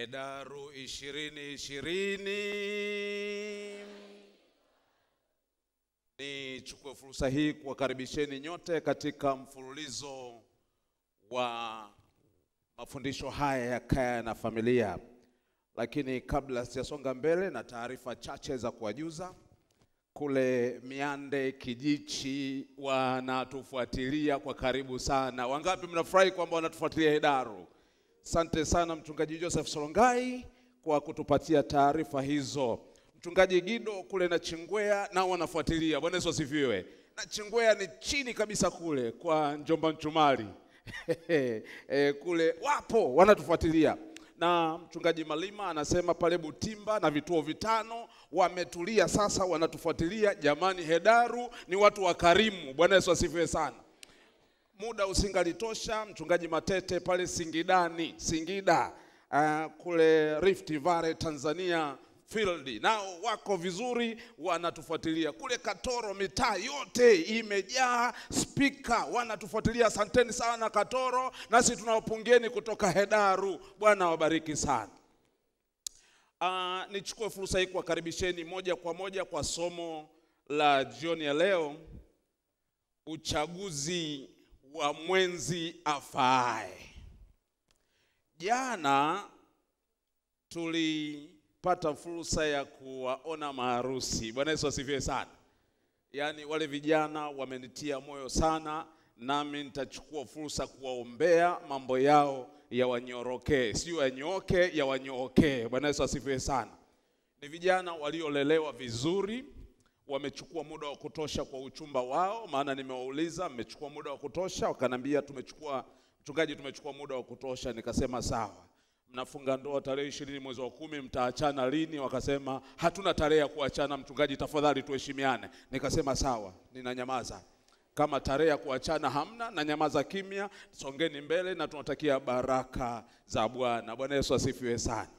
Hedaru ishirini ishirini. Nichukue fursa hii kuwakaribisheni nyote katika mfululizo wa mafundisho haya ya kaya na familia, lakini kabla sijasonga mbele, na taarifa chache za kuwajuza. Kule Miande Kijichi wanatufuatilia kwa karibu sana. Wangapi mnafurahi kwamba wanatufuatilia Hedaru? Asante sana mchungaji Joseph Solongai kwa kutupatia taarifa hizo. Mchungaji Gido kule na Chingwea nao wanafuatilia. Bwana Yesu asifiwe. Na Chingwea ni chini kabisa kule kwa Njomba Mchumali e, kule wapo wanatufuatilia na mchungaji Malima anasema pale Butimba na vituo vitano wametulia sasa, wanatufuatilia. Jamani, Hedaru ni watu wakarimu. Bwana Yesu asifiwe sana. Muda usingalitosha, mchungaji Matete pale Singidani, Singida uh, kule Rift Valley Tanzania field nao wako vizuri, wanatufuatilia kule Katoro, mitaa yote imejaa spika, wanatufuatilia. Asanteni sana Katoro, nasi tunawapungieni kutoka Hedaru. Bwana wabariki sana. Uh, nichukue fursa hii kuwakaribisheni moja kwa moja kwa somo la jioni ya leo, uchaguzi wa mwenzi afaaye. Jana tulipata fursa ya kuwaona maharusi. Bwana Yesu asifiwe sana. Yaani wale vijana wamenitia moyo sana, nami nitachukua fursa kuwaombea mambo yao yawanyorokee, sio yanyooke, yawanyookee. Bwana Yesu asifiwe sana. Ni vijana waliolelewa vizuri, wamechukua muda wa kutosha kwa uchumba wao, maana nimewauliza mmechukua muda wa kutosha, wakanambia tumechukua, mchungaji, tumechukua muda wa kutosha. Nikasema sawa, mnafunga ndoa tarehe ishirini mwezi wa kumi, mtaachana lini? Wakasema hatuna tarehe ya kuachana, mchungaji, tafadhali tuheshimiane. Nikasema sawa, ninanyamaza. Kama tarehe ya kuachana hamna, na nyamaza kimya, songeni mbele, na tunatakia baraka za Bwana. Bwana Yesu asifiwe sana.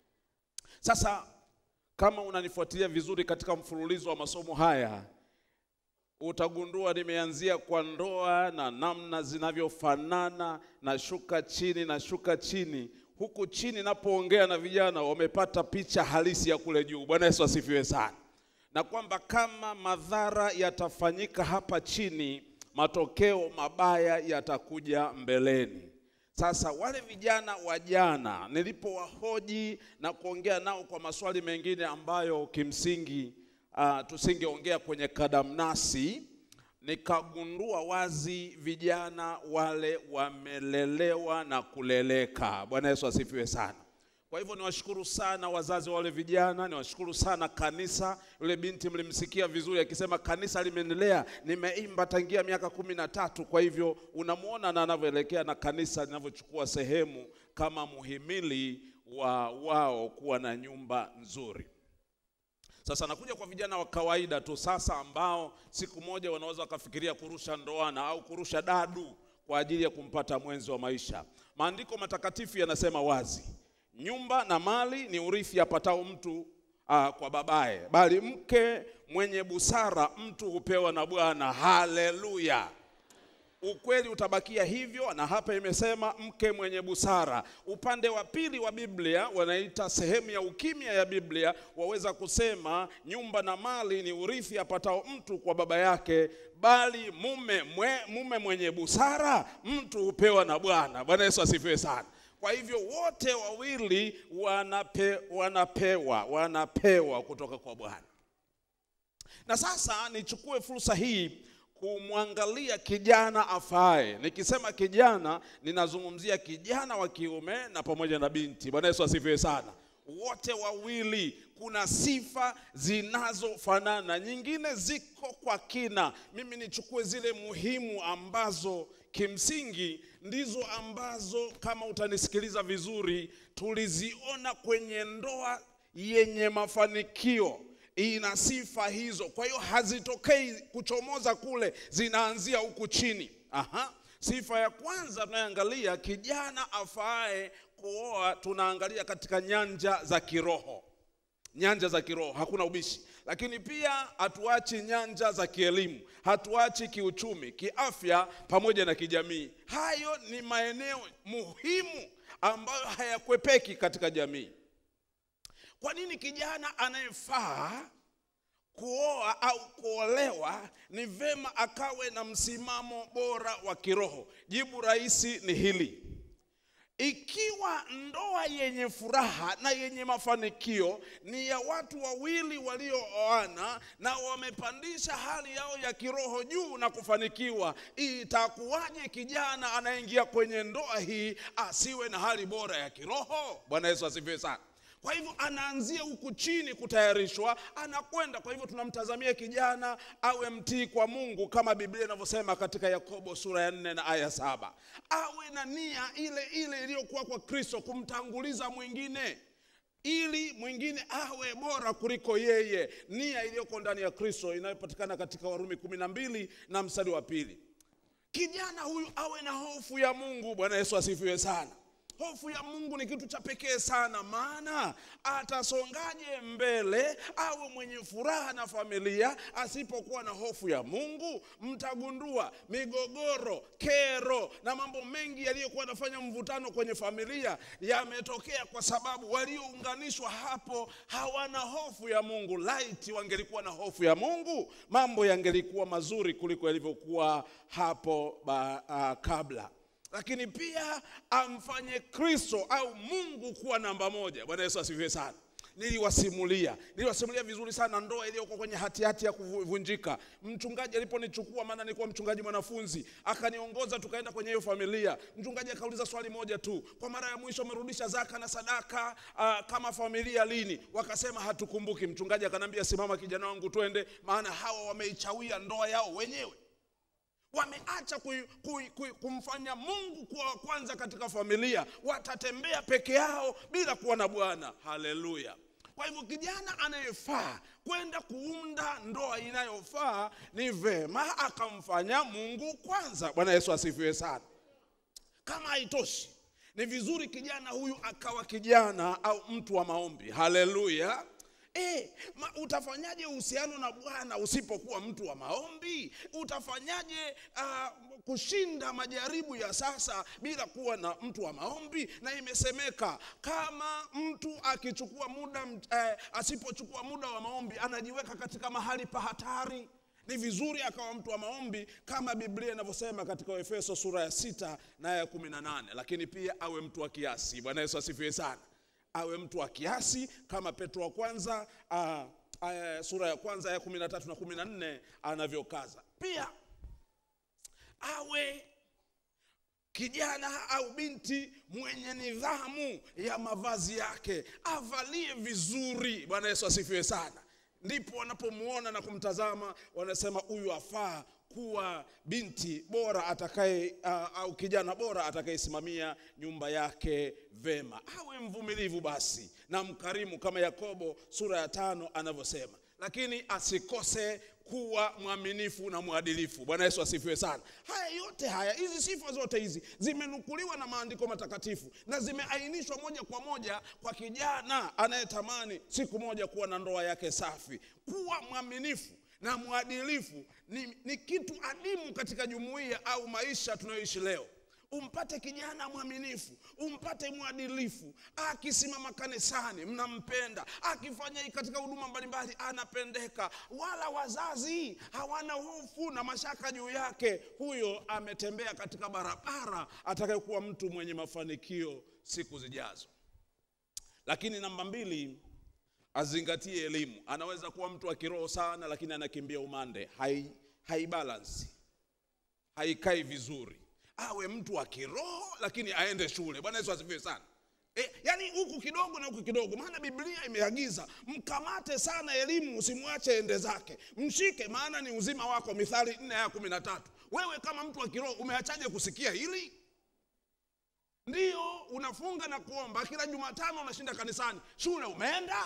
Sasa kama unanifuatilia vizuri katika mfululizo wa masomo haya, utagundua nimeanzia kwa ndoa na namna zinavyofanana na shuka chini na shuka chini. Huku chini napoongea na vijana wamepata picha halisi ya kule juu. Bwana Yesu asifiwe sana, na kwamba kama madhara yatafanyika hapa chini, matokeo mabaya yatakuja mbeleni. Sasa wale vijana wa jana nilipowahoji na kuongea nao kwa maswali mengine ambayo kimsingi uh, tusingeongea kwenye kadamnasi, nikagundua wazi vijana wale wamelelewa na kuleleka. Bwana Yesu asifiwe sana. Kwa hivyo niwashukuru sana wazazi wa wale vijana, niwashukuru sana kanisa. Yule binti mlimsikia vizuri akisema kanisa limenilea, nimeimba tangia miaka kumi na tatu. Kwa hivyo unamwona na anavyoelekea na kanisa linavyochukua sehemu kama muhimili wa wao kuwa na nyumba nzuri. Sasa nakuja kwa vijana wa kawaida tu sasa, ambao siku moja wanaweza wakafikiria kurusha ndoana au kurusha dadu kwa ajili ya kumpata mwenzi wa maisha. Maandiko matakatifu yanasema wazi nyumba na mali ni urithi apatao mtu uh, kwa babaye, bali mke mwenye busara mtu hupewa na Bwana. Haleluya! Ukweli utabakia hivyo, na hapa imesema mke mwenye busara. Upande wa pili wa Biblia wanaita sehemu ya ukimya ya Biblia, waweza kusema nyumba na mali ni urithi apatao mtu kwa baba yake, bali mume, mwe, mume mwenye busara mtu hupewa na Bwana. Bwana Yesu asifiwe sana. Kwa hivyo wote wawili wanape, wanapewa wanapewa kutoka kwa Bwana. Na sasa nichukue fursa hii kumwangalia kijana afaaye. Nikisema kijana, ninazungumzia kijana wa kiume na pamoja na binti. Bwana Yesu asifiwe sana. Wote wawili kuna sifa zinazofanana, nyingine ziko kwa kina. Mimi nichukue zile muhimu ambazo kimsingi ndizo ambazo kama utanisikiliza vizuri, tuliziona kwenye ndoa yenye mafanikio, ina sifa hizo. Kwa hiyo hazitokei kuchomoza kule, zinaanzia huku chini. Aha. Sifa ya kwanza tunayoangalia, kijana afaaye kuoa, tunaangalia katika nyanja za kiroho nyanja za kiroho, hakuna ubishi. Lakini pia hatuachi nyanja za kielimu, hatuachi kiuchumi, kiafya pamoja na kijamii. Hayo ni maeneo muhimu ambayo hayakwepeki katika jamii. Kwa nini kijana anayefaa kuoa au kuolewa ni vema akawe na msimamo bora wa kiroho? Jibu rahisi ni hili. Ikiwa ndoa yenye furaha na yenye mafanikio ni ya watu wawili waliooana na wamepandisha hali yao ya kiroho juu na kufanikiwa, itakuwaje kijana anaingia kwenye ndoa hii asiwe na hali bora ya kiroho? Bwana Yesu asifiwe sana. Kwa hivyo anaanzia huku chini kutayarishwa, anakwenda. Kwa hivyo tunamtazamia kijana awe mtii kwa Mungu kama Biblia inavyosema katika Yakobo sura ya nne na aya saba. Awe na nia ile ile iliyokuwa kwa Kristo, kumtanguliza mwingine ili mwingine awe bora kuliko yeye, nia iliyoko ndani ya Kristo inayopatikana katika Warumi kumi na mbili na mstari wa pili. Kijana huyu awe na hofu ya Mungu. Bwana Yesu asifiwe sana. Hofu ya Mungu ni kitu cha pekee sana, maana atasongaje mbele awe mwenye furaha na familia asipokuwa na hofu ya Mungu? Mtagundua migogoro, kero na mambo mengi yaliyokuwa yanafanya mvutano kwenye familia yametokea kwa sababu waliounganishwa hapo hawana hofu ya Mungu. Laiti wangelikuwa na hofu ya Mungu, mambo yangelikuwa mazuri kuliko yalivyokuwa hapo ba, uh, kabla lakini pia amfanye Kristo au Mungu kuwa namba moja. Bwana Yesu asifiwe sana. Niliwasimulia, niliwasimulia vizuri sana ndoa iliyokuwa kwenye hatihati ya kuvunjika. Mchungaji aliponichukua, maana nilikuwa mchungaji mwanafunzi, akaniongoza tukaenda kwenye hiyo familia. Mchungaji akauliza swali moja tu, kwa mara ya mwisho umerudisha zaka na sadaka uh, kama familia lini? Wakasema hatukumbuki. Mchungaji akanambia, simama kijana wangu, twende, maana hawa wameichawia ndoa yao wenyewe wameacha kui, kui, kui, kumfanya Mungu kuwa wa kwanza katika familia, watatembea peke yao bila kuwa na Bwana. Haleluya! Kwa hivyo kijana anayefaa kwenda kuunda ndoa inayofaa ni vema akamfanya Mungu kwanza. Bwana Yesu asifiwe sana. Kama haitoshi, ni vizuri kijana huyu akawa kijana au mtu wa maombi. Haleluya! E, ma, utafanyaje uhusiano na Bwana usipokuwa mtu wa maombi? Utafanyaje uh, kushinda majaribu ya sasa bila kuwa na mtu wa maombi? Na imesemeka kama mtu akichukua muda eh, asipochukua muda wa maombi anajiweka katika mahali pa hatari. Ni vizuri akawa mtu wa maombi kama Biblia inavyosema katika Efeso sura ya sita na ya kumi na nane, lakini pia awe mtu wa kiasi. Bwana Yesu asifiwe sana awe mtu wa kiasi kama Petro wa kwanza uh, uh, sura ya kwanza ya kumi na tatu na kumi na nne anavyokaza. Pia awe kijana au binti mwenye nidhamu ya mavazi yake, avalie vizuri. Bwana Yesu asifiwe sana. Ndipo wanapomuona na kumtazama wanasema huyu afaa kuwa binti bora atakaye uh, au kijana bora atakayesimamia nyumba yake vema. Awe mvumilivu basi na mkarimu kama Yakobo sura ya tano anavyosema, lakini asikose kuwa mwaminifu na mwadilifu. Bwana Yesu asifiwe sana. Haya yote haya, hizi sifa zote hizi zimenukuliwa na maandiko matakatifu na zimeainishwa moja kwa moja kwa kijana anayetamani siku moja kuwa na ndoa yake safi. Kuwa mwaminifu na mwadilifu ni, ni kitu adimu katika jumuiya au maisha tunayoishi leo. Umpate kijana mwaminifu, umpate mwadilifu, akisimama kanisani mnampenda, akifanya hii katika huduma mbalimbali anapendeka, wala wazazi hawana hofu na mashaka juu yake. Huyo ametembea katika barabara atakayekuwa mtu mwenye mafanikio siku zijazo. Lakini namba mbili, azingatie elimu. Anaweza kuwa mtu wa kiroho sana, lakini anakimbia umande, hai haibalansi, haikai vizuri. Awe mtu wa kiroho lakini aende shule. Bwana Yesu asifiwe sana. E, yani huku kidogo na huku kidogo, maana Biblia imeagiza mkamate sana elimu, usimwache ende zake, mshike, maana ni uzima wako. Mithali nne ya kumi na tatu. Wewe kama mtu wa kiroho umeachaje kusikia hili? Ndiyo unafunga na kuomba kila Jumatano, unashinda kanisani, shule umeenda?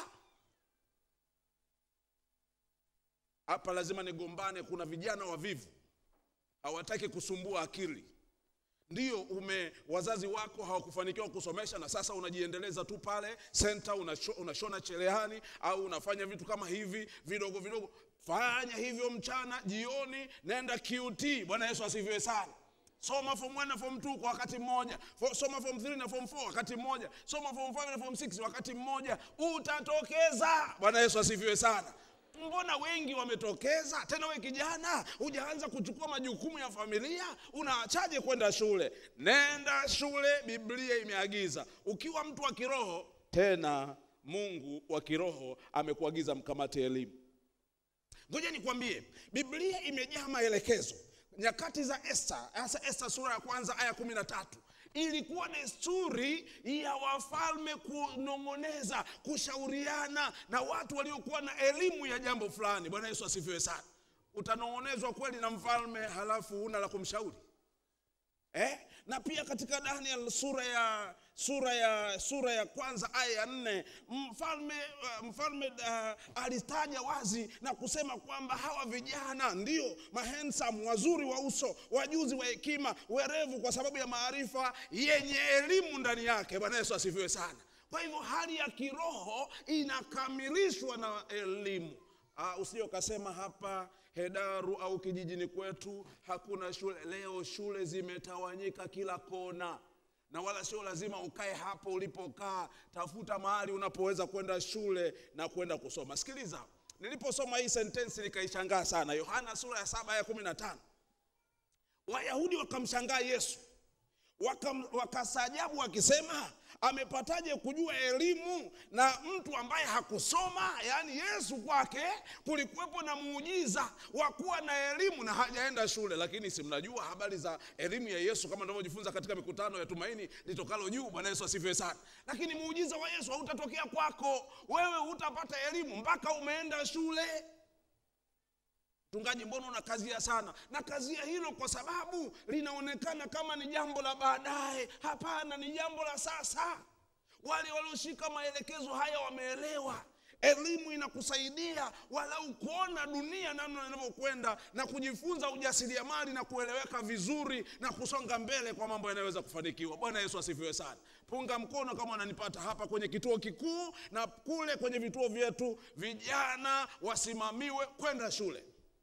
Hapa lazima nigombane. Kuna vijana wavivu hawataki kusumbua akili. Ndiyo ume wazazi wako hawakufanikiwa kusomesha, na sasa unajiendeleza tu pale senta, unashona, unashona cherehani au unafanya vitu kama hivi vidogo vidogo. Fanya hivyo mchana, jioni nenda QT. Bwana Yesu asifiwe sana. soma form 1 na form 2 kwa wakati mmoja Fo- soma form 3 na form 4 wakati mmoja soma form 5 na form 6 wakati mmoja utatokeza bwana yesu asifiwe sana mbona wengi wametokeza tena we kijana hujaanza kuchukua majukumu ya familia unaachaje kwenda shule nenda shule biblia imeagiza ukiwa mtu wa kiroho tena mungu wa kiroho amekuagiza mkamate elimu ngoja nikwambie biblia imejaa maelekezo nyakati za esta hasa esta sura ya kwanza aya kumi na tatu ilikuwa desturi ya wafalme kunong'oneza kushauriana na watu waliokuwa na elimu ya jambo fulani bwana yesu asifiwe sana utanong'onezwa kweli na mfalme halafu una la kumshauri eh? na pia katika daniel sura ya sura ya sura ya kwanza aya ya nne mfalme uh, mfalme uh, alitaja wazi na kusema kwamba hawa vijana ndio mahensam wazuri wa uso wajuzi wa hekima werevu kwa sababu ya maarifa yenye elimu ndani yake bwana yesu asifiwe sana kwa hivyo hali ya kiroho inakamilishwa na elimu Uh, usije ukasema hapa Hedaru au kijijini kwetu hakuna shule. Leo shule zimetawanyika kila kona, na wala sio lazima ukae hapo ulipokaa. Tafuta mahali unapoweza kwenda shule na kwenda kusoma. Sikiliza, niliposoma hii sentensi nikaishangaa sana. Yohana sura ya saba aya kumi na tano Wayahudi wakamshangaa Yesu wakam- wakasajabu wakisema amepataje kujua elimu na mtu ambaye hakusoma yaani yesu kwake kulikuwepo na muujiza wa kuwa na elimu na hajaenda shule lakini si mnajua habari za elimu ya yesu kama tunavyojifunza katika mikutano ya tumaini litokalo juu bwana yesu asifiwe sana lakini muujiza wa yesu hautatokea kwako wewe hutapata elimu mpaka umeenda shule mchungaji mbona unakazia sana na kazia hilo kwa sababu linaonekana kama ni jambo la baadaye hapana ni jambo la sasa wale walioshika maelekezo haya wameelewa elimu inakusaidia walau kuona dunia namna inavyokwenda na kujifunza ujasiriamali na kueleweka vizuri na kusonga mbele kwa mambo yanayoweza kufanikiwa bwana yesu asifiwe sana punga mkono kama wananipata hapa kwenye kituo kikuu na kule kwenye vituo vyetu vijana wasimamiwe kwenda shule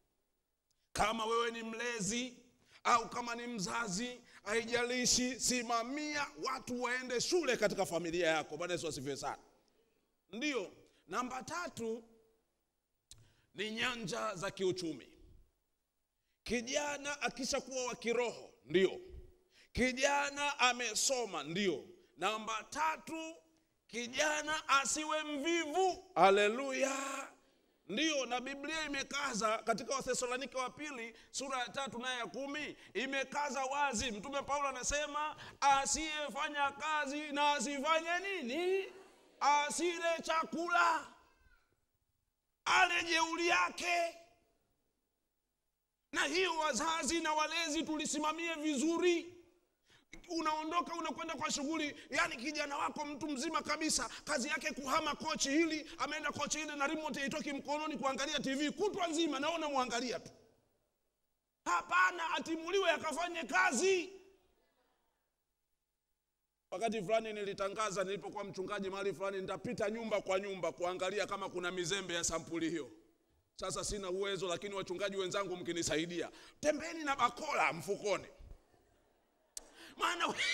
kama wewe ni mlezi au kama ni mzazi haijalishi simamia watu waende shule katika familia yako bwana yesu asifiwe sana ndiyo namba tatu ni nyanja za kiuchumi kijana akishakuwa wa kiroho ndio kijana amesoma ndio namba tatu kijana asiwe mvivu haleluya ndiyo na biblia imekaza katika wathesalonike wa pili sura ya tatu naye ya kumi imekaza wazi mtume paulo anasema asiyefanya kazi na asifanye nini asile chakula ale jeuli yake na hiyo wazazi na walezi tulisimamie vizuri unaondoka unakwenda kwa shughuli yani kijana wako mtu mzima kabisa kazi yake kuhama kochi hili ameenda kochi hili na remote haitoki mkononi kuangalia tv kutwa nzima naona mwangalia tu hapana atimuliwe akafanye kazi wakati fulani nilitangaza nilipokuwa mchungaji mahali fulani nitapita nyumba kwa nyumba kuangalia kama kuna mizembe ya sampuli hiyo sasa sina uwezo lakini wachungaji wenzangu mkinisaidia tembeni na bakola mfukoni maana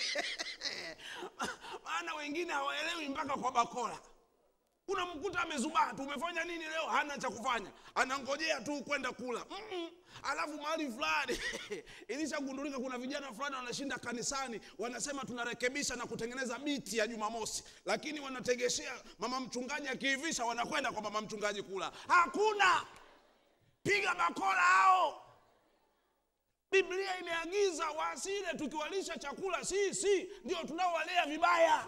maana wengine hawaelewi mpaka kwa bakola unamkuta amezubaa tu umefanya nini leo hana cha kufanya anangojea tu kwenda kula Mm-mm. alafu mahali fulani ilishagundulika kuna vijana fulani wanashinda kanisani wanasema tunarekebisha na kutengeneza biti ya jumamosi lakini wanategeshea mama mchungaji akiivisha wanakwenda kwa mama mchungaji kula hakuna piga bakola hao biblia imeagiza wasile tukiwalisha chakula sisi ndio tunaowalea vibaya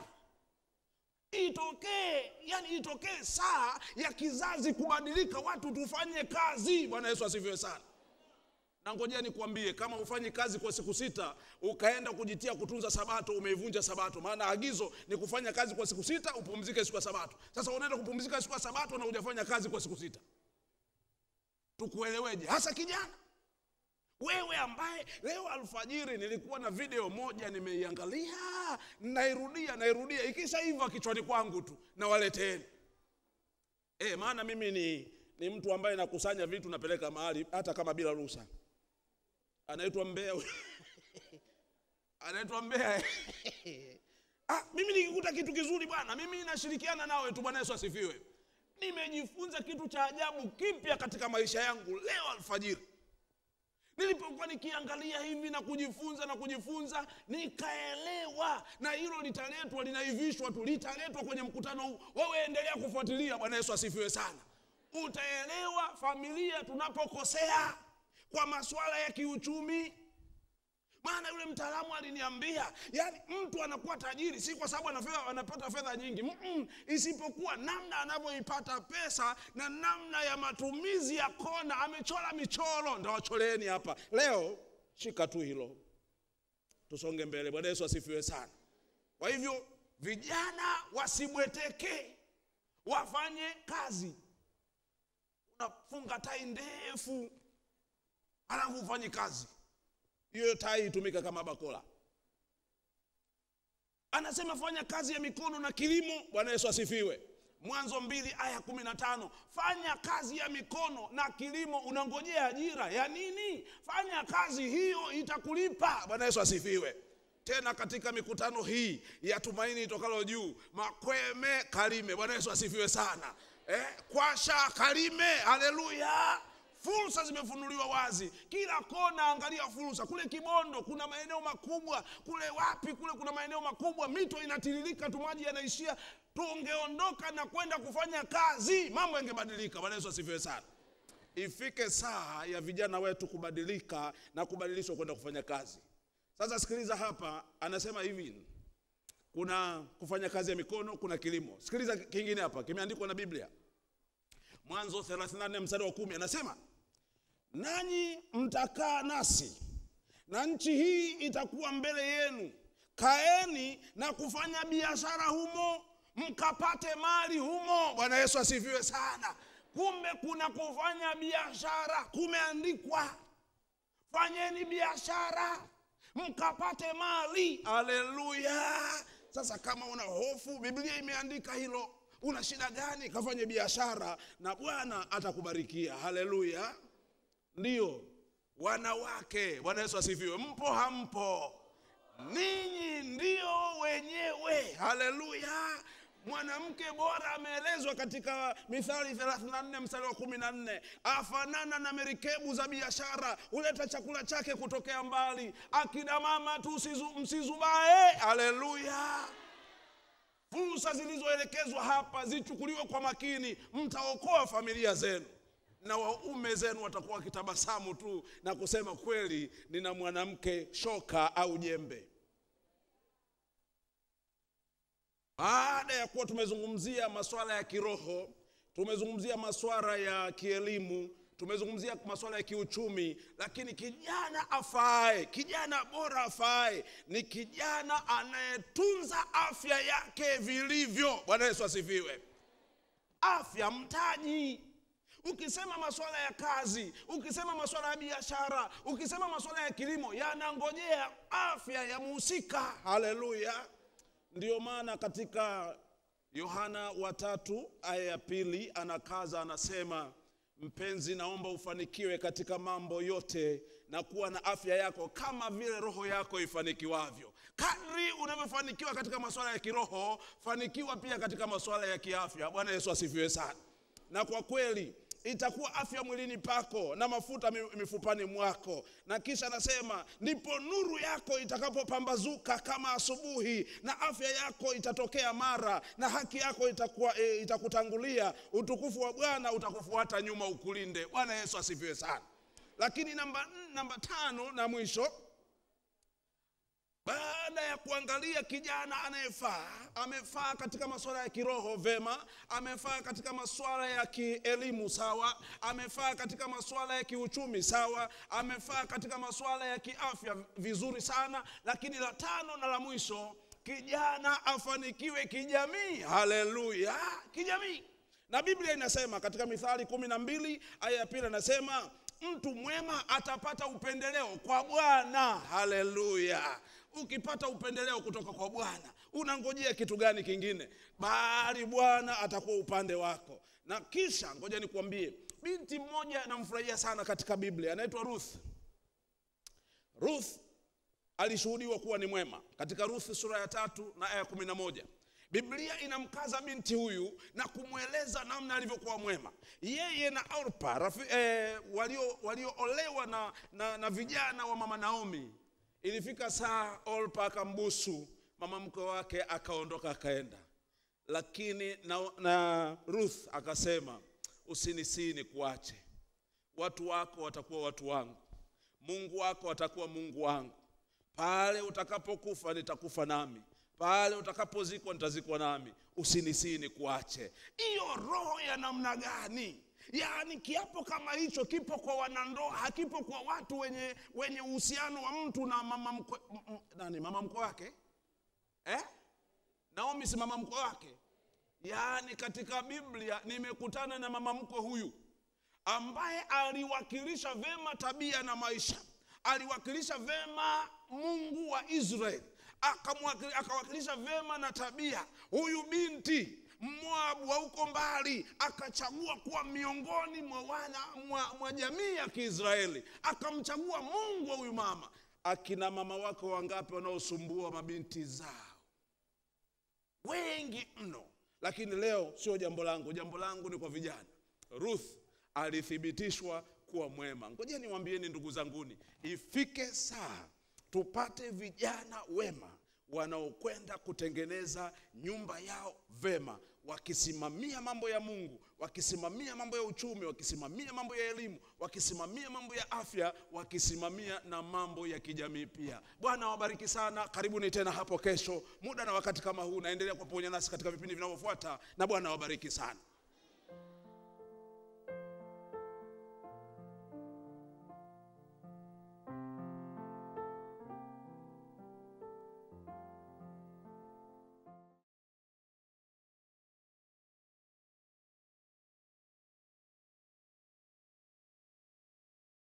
itokee yani itokee saa ya kizazi kubadilika watu tufanye kazi bwana yesu asifiwe sana na ngojea nikwambie kama ufanyi kazi kwa siku sita ukaenda kujitia kutunza sabato umeivunja sabato maana agizo ni kufanya kazi kwa siku sita upumzike siku ya sabato sasa unaenda kupumzika siku ya sabato na hujafanya kazi kwa siku sita tukueleweje hasa kijana wewe ambaye leo alfajiri nilikuwa na video moja nimeiangalia nairudia nairudia ikishaiva kichwani kwangu tu nawaleteni e, maana mimi ni, ni mtu ambaye nakusanya vitu napeleka mahali hata kama bila ruhusa anaitwa mbea anaitwa mbea ah, mimi nikikuta kitu kizuri bwana mimi nashirikiana nawe tu bwana yesu asifiwe nimejifunza kitu cha ajabu kipya katika maisha yangu leo alfajiri nilipokuwa nikiangalia hivi na kujifunza na kujifunza nikaelewa na hilo litaletwa linaivishwa tu litaletwa kwenye mkutano huu wewe endelea kufuatilia bwana yesu asifiwe sana utaelewa familia tunapokosea kwa masuala ya kiuchumi maana yule mtaalamu aliniambia yani mtu anakuwa tajiri si kwa sababu anafedha, anapata fedha nyingi Mm-mm, isipokuwa namna anavyoipata pesa na namna ya matumizi ya kona amechora michoro ndawacholeeni hapa leo shika tu hilo tusonge mbele bwana yesu asifiwe sana kwa hivyo vijana wasibweteke wafanye kazi unafunga tai ndefu alafu ufanye kazi hiyo tai itumika kama bakola anasema fanya kazi ya mikono na kilimo bwana yesu asifiwe mwanzo mbili aya kumi na tano fanya kazi ya mikono na kilimo unangojea ajira ya nini fanya kazi hiyo itakulipa bwana yesu asifiwe tena katika mikutano hii ya tumaini itokalo juu makweme kalime bwana yesu asifiwe sana eh, kwasha kalime haleluya fursa zimefunuliwa wazi kila kona angalia fursa kule kibondo kuna maeneo makubwa kule wapi kule kuna maeneo makubwa mito inatiririka tu maji yanaishia tungeondoka na kwenda kufanya kazi mambo yangebadilika bwana yesu asifiwe sana ifike saa ya vijana wetu kubadilika na kubadilishwa kwenda kufanya kazi sasa sikiliza hapa anasema hivi kuna kufanya kazi ya mikono kuna kilimo sikiliza kingine hapa kimeandikwa na biblia mwanzo 34 mstari wa kumi anasema nanyi mtakaa nasi na nchi hii itakuwa mbele yenu kaeni na kufanya biashara humo mkapate mali humo bwana yesu asifiwe sana kumbe kuna kufanya biashara kumeandikwa fanyeni biashara mkapate mali haleluya sasa kama una hofu biblia imeandika hilo una shida gani kafanye biashara na bwana atakubarikia haleluya ndiyo wanawake bwana yesu asifiwe mpo hampo ninyi ndio wenyewe haleluya mwanamke bora ameelezwa katika mithali 34 mstari wa 14 afanana na merikebu za biashara huleta chakula chake kutokea mbali akina mama tu msizu- msizubae haleluya fursa zilizoelekezwa hapa zichukuliwe kwa makini mtaokoa familia zenu na waume zenu watakuwa wakitabasamu tu na kusema kweli nina mwanamke shoka au jembe baada ya kuwa tumezungumzia masuala ya kiroho tumezungumzia masuala ya kielimu tumezungumzia masuala ya kiuchumi lakini kijana afae kijana bora afae ni kijana anayetunza afya yake vilivyo bwana yesu asifiwe afya mtaji ukisema masuala ya kazi ukisema masuala ya biashara ukisema masuala ya kilimo yanangojea afya ya muhusika haleluya ndiyo maana katika yohana watatu aya ya pili anakaza anasema mpenzi naomba ufanikiwe katika mambo yote na kuwa na afya yako kama vile roho yako ifanikiwavyo kadri unavyofanikiwa katika masuala ya kiroho fanikiwa pia katika masuala ya kiafya bwana yesu asifiwe sana na kwa kweli itakuwa afya mwilini pako na mafuta mi- mifupani mwako na kisha anasema ndipo nuru yako itakapopambazuka kama asubuhi na afya yako itatokea mara na haki yako itakuwa, e, itakutangulia utukufu wa bwana utakufuata nyuma ukulinde bwana yesu asifiwe sana lakini namba, namba tano na mwisho baada ya kuangalia kijana anayefaa amefaa katika masuala ya kiroho vema amefaa katika masuala ya kielimu sawa amefaa katika masuala ya kiuchumi sawa amefaa katika masuala ya kiafya vizuri sana lakini la tano na la mwisho kijana afanikiwe kijamii haleluya kijamii na biblia inasema katika mithali kumi na mbili aya ya pili anasema mtu mwema atapata upendeleo kwa bwana haleluya ukipata upendeleo kutoka kwa bwana unangojea kitu gani kingine bali bwana atakuwa upande wako na kisha ngoja nikuambie binti mmoja namfurahia sana katika biblia anaitwa ruth ruth alishuhudiwa kuwa ni mwema katika Ruthi sura ya tatu na aya kumi na moja Biblia inamkaza binti huyu na kumweleza namna alivyokuwa mwema. Yeye na Orpa rafi, eh, walio walioolewa na, na, na vijana wa mama Naomi. Ilifika saa Orpa akambusu mama mkwe wake, akaondoka akaenda, lakini na, na Ruth akasema usinisii nikuache, watu wako watakuwa watu wangu, Mungu wako atakuwa Mungu wangu, pale utakapokufa nitakufa nami pale utakapozikwa nitazikwa nami, usinisii nikuache. Hiyo roho ya namna gani? Yaani kiapo kama hicho kipo kwa wanandoa, hakipo kwa watu wenye wenye uhusiano wa mtu na mama mkwe, m- m- nani mama mkwe wake eh? Naomi si mama mkwe wake. Yaani katika Biblia nimekutana na mama mkwe huyu ambaye aliwakilisha vema tabia na maisha, aliwakilisha vema Mungu wa Israeli, akamwakili- akawakilisha vema na tabia. Huyu binti Moabu wa huko mbali akachagua kuwa miongoni mwa wana mwa, mwa jamii ya Kiisraeli, akamchagua Mungu wa huyu mama. Akina mama wako wangapi wanaosumbua mabinti zao? wengi mno, lakini leo sio jambo langu. Jambo langu ni kwa vijana. Ruth alithibitishwa kuwa mwema. Ngoja niwaambieni ndugu zanguni, ifike saa tupate vijana wema wanaokwenda kutengeneza nyumba yao vema, wakisimamia mambo ya Mungu, wakisimamia mambo ya uchumi, wakisimamia mambo ya elimu, wakisimamia mambo ya afya, wakisimamia na mambo ya kijamii pia. Bwana awabariki sana. Karibuni tena hapo kesho, muda na wakati kama huu. Naendelea kwa pamoja nasi katika vipindi vinavyofuata, na Bwana awabariki sana.